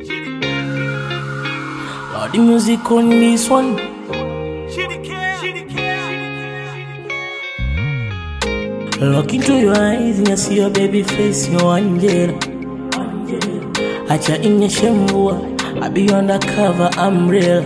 Lord, the music on this one. Look into your eyes and I see your baby face, your angel. Acha inyeshe mvua, I be undercover, I'm real.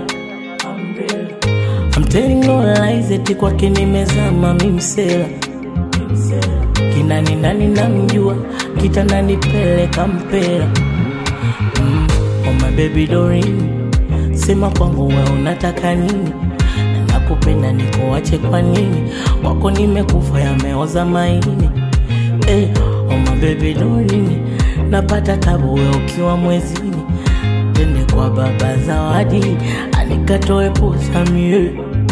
I'm telling no lies, eti kwake nimezama mimsela. Kinani nani namjua, kitandani peleka mpela. Mm, oh my baby Doreen, sema kwangu we unataka nini? Nakupenda nikuache kwa nini? Wako nimekufa yameoza maini. Eh, oh my baby Doreen, napata tabu we ukiwa mwezini. Tende kwa baba zawadi, anikatoe posa mie.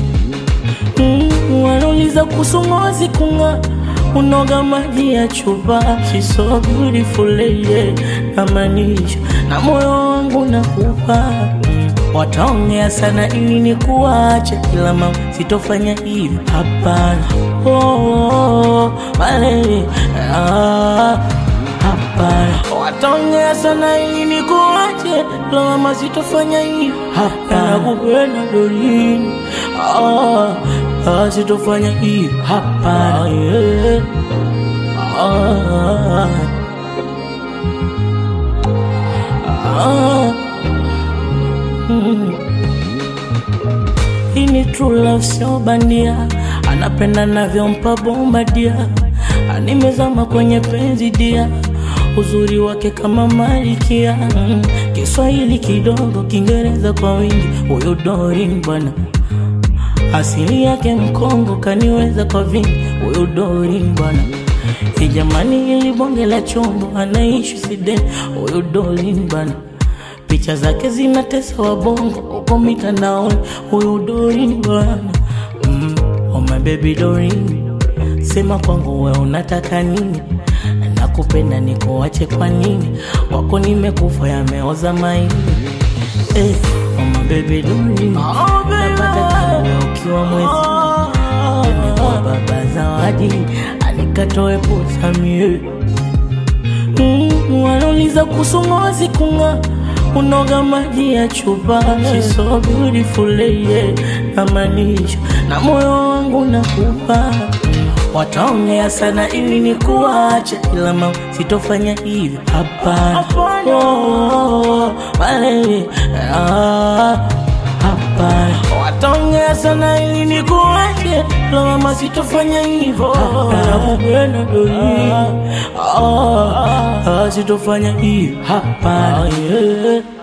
Mm, wanauliza kuhusu ngozi kung'aa unoga maji ya chupa She's so beautiful lady namaanisha na moyo wangu nakupa mm, wataongea sana ili nikuache kila mama sitofanya hivi hapana oh, oh, oh, malele ah, hapana wataongea sana ili nikuache kila mama sitofanya hivi hapana nakupenda Doreen ah, ah, sitofanya hivi hapana yeah. ah, ah, mm. Hii ni true love sio bandia, anapenda navyompa bomba dia, animezama kwenye penzi dia, uzuri wake kama malikia mm. Kiswahili kidogo, Kiingereza kwa wingi, huyo Doreen bwana asili yake Mkongo, kaniweza kwa vingi, huyo Doreen bwana. Hii jamani, ili bonge la chombo, anaishi Sweden, huyo Doreen bwana. Picha zake zinatesa wabongo huko mitandaoni, huyo Doreen bwana. Mm, oh my baby Doreen, sema kwangu we unataka nini? Nakupenda nikuache kwa nini? Wako nimekufa yameoza maini. Eh, oh my baby Doreen, napata tabu we ukiwa mwezi Tende kwa baba zawadi, anikatoe posa mie. Mm, wanauliza kuhusu ngozi kung'aa unoga maji ya chupa She's so beautiful lady namaanisha na moyo wangu nakupa wataongea sana ili nikuache ila mama sitofanya hivi hapana oh, malele ah, hapana wataongea sana ili nikuache ila mama sitofanya hivyo nakupenda Doreen ah, ah, sitofanya hivi hapana yeah.